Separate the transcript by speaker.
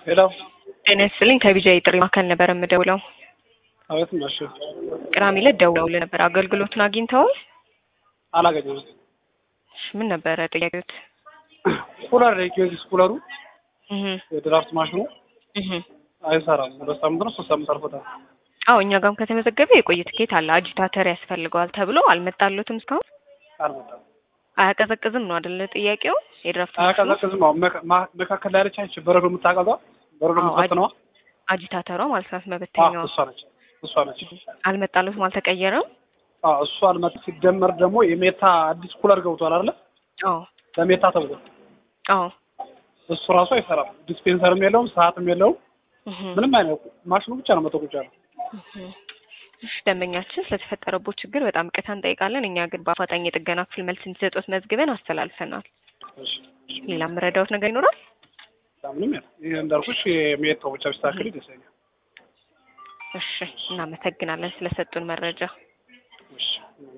Speaker 1: ሄሎ
Speaker 2: ጤና ይስጥልኝ ከቢጃይ ጥሪ ማዕከል ነበር የምደውለው።
Speaker 1: አቤት ነሽ?
Speaker 2: ቅዳሜ ዕለት ደውለውልህ ነበር። አገልግሎቱን አግኝተዋል?
Speaker 1: አላገኘሁም።
Speaker 2: እሺ፣ ምን ነበረ ጥያቄዎት?
Speaker 1: ኩለር የኪዮዚስ ኩለሩ
Speaker 2: እህ
Speaker 1: የድራፍት ማሽኑ
Speaker 2: እህ
Speaker 1: አይሰራም። ሁለት ሳምንት ነው ሶስት ሳምንት አልፎታል።
Speaker 2: አዎ እኛ ጋርም ከተመዘገበ የቆየ ትኬት አለ። አጂታተር ያስፈልገዋል ተብሎ አልመጣለትም እስካሁን።
Speaker 1: አልመጣም።
Speaker 2: አያቀዘቅዝም ነው አይደለ ጥያቄው? የድራፍት ማሽኑ
Speaker 1: አያቀዘቅዝም። አሁን መካ- ማ- መካከል ላይ ያለች አንቺ በረዶ የምታቀዟ በረዶ
Speaker 2: አዎ፣
Speaker 1: የምትበትነዋ
Speaker 2: አጂታተሯ ማለት ናት
Speaker 1: አዎ፣
Speaker 2: መበተኛዋ።
Speaker 1: እሷ ነች እሷ ነች።
Speaker 2: አልመጣለትም፣ አልተቀየረም።
Speaker 1: አዎ፣ እሷ አልመጣም። ሲደመር ደግሞ የሜታ አዲስ ኩለር ገብቷል አይደለ?
Speaker 2: አዎ
Speaker 1: ለሜታ ተብሎ
Speaker 2: አዎ
Speaker 1: እሱ ራሱ አይሰራም። ዲስፔንሰርም የለውም፣ ሰዓትም የለውም።
Speaker 2: እህ
Speaker 1: ምንም አይነት ማሽኑ ብቻ ነው መቶ ቁጭ ያለው።
Speaker 2: እሺ ደንበኛችን ስለተፈጠረበት ችግር በጣም ይቅርታ እንጠይቃለን። እኛ ግን በአፋጣኝ የጥገና ክፍል መልስ እንዲሰጡት መዝግበን አስተላልፈናል።
Speaker 1: እሺ፣
Speaker 2: ሌላ የምረዳዎት ነገር ይኖራል?
Speaker 1: ምንም የለም። ይሄ እንዳልኩሽ የሜታው ብቻ ቢስተካከል ይደሰኛል።
Speaker 2: እሺ እናመሰግናለን ስለሰጡን መረጃ።
Speaker 1: እሺ